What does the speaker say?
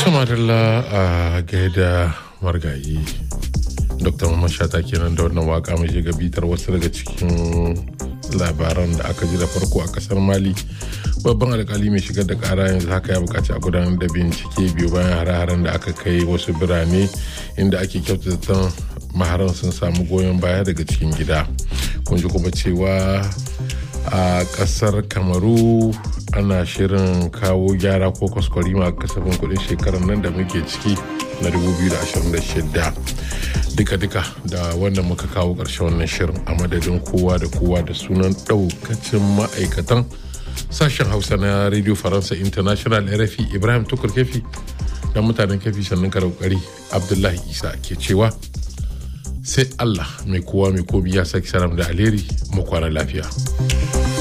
Tumarilla a gaida margayi. Dr. Mamman Shata kenan da wannan waka mai shiga bitar wasu daga cikin labaran da aka ji da farko a kasar Mali. Babban alkali mai shigar da kara yanzu haka ya bukaci a gudanar da bincike biyu bayan hare-haren da aka kai wasu birane inda ake kyautata maharan sun samu goyon baya daga cikin gida. Kun ji kuma cewa a kasar kamaru ana shirin kawo gyara ko kwaskwarima a kasafin kudin shekarar nan da muke ciki na 2026 duka-duka da wannan muka kawo ƙarshen wannan shirin a madadin kowa da kowa da sunan ɗaukacin ma'aikatan sashen hausa na radio faransa international rfi ibrahim tukur kefi da mutanen kefi sannan ka kokari abdullahi isa ke cewa sai allah mai kowa mai komi ya saki salam da alheri mu kwana lafiya.